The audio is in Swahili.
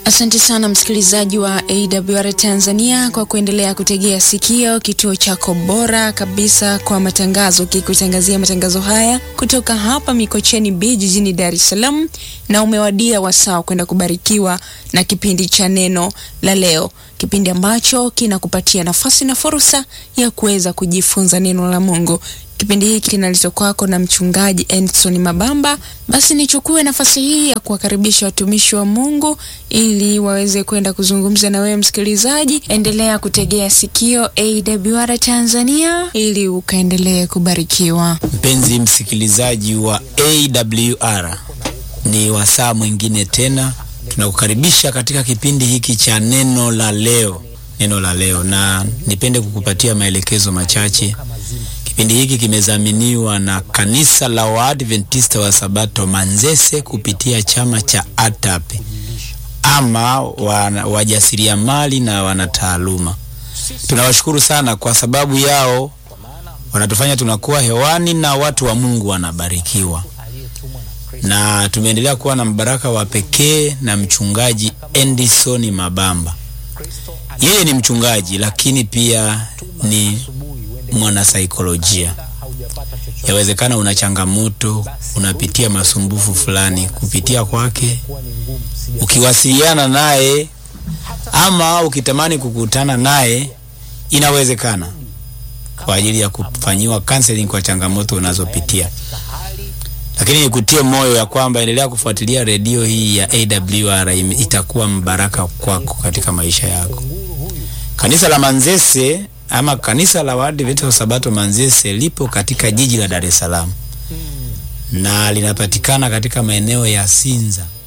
Asante sana msikilizaji wa AWR Tanzania kwa kuendelea kutegea sikio kituo chako bora kabisa kwa matangazo, kikutangazia matangazo haya kutoka hapa Mikocheni B jijini Dar es Salaam, na umewadia wasaa kwenda kubarikiwa na kipindi cha neno la leo, kipindi ambacho kinakupatia nafasi na fursa ya kuweza kujifunza neno la Mungu. Kipindi hiki kinaletwa kwako na mchungaji Edson Mabamba. Basi nichukue nafasi hii ya kuwakaribisha watumishi wa Mungu ili waweze kwenda kuzungumza na wewe msikilizaji. Endelea kutegea sikio AWR Tanzania ili ukaendelee kubarikiwa. Mpenzi msikilizaji wa AWR, ni wasaa mwingine tena tunakukaribisha katika kipindi hiki cha neno la leo, neno la leo, na nipende kukupatia maelekezo machache. Kipindi hiki kimezaminiwa na kanisa la Waadventista wa Sabato Manzese kupitia chama cha ATAP ama wajasiriamali na wanataaluma. Tunawashukuru sana kwa sababu yao wanatufanya tunakuwa hewani na watu wa Mungu wanabarikiwa, na tumeendelea kuwa na mbaraka wa pekee na mchungaji Endison Mabamba. Yeye ni mchungaji lakini pia ni mwanasaikolojia. Yawezekana una changamoto, unapitia masumbufu fulani, kupitia kwake, ukiwasiliana naye ama ukitamani kukutana naye, inawezekana kwa ajili ya kufanyiwa counseling kwa changamoto unazopitia. Lakini nikutie moyo ya kwamba endelea kufuatilia redio hii ya AWR, itakuwa mbaraka kwako katika maisha yako. Kanisa la Manzese ama kanisa la Waadventista wa Sabato Manzese lipo katika jiji la Dar es Salaam na linapatikana katika maeneo ya Sinza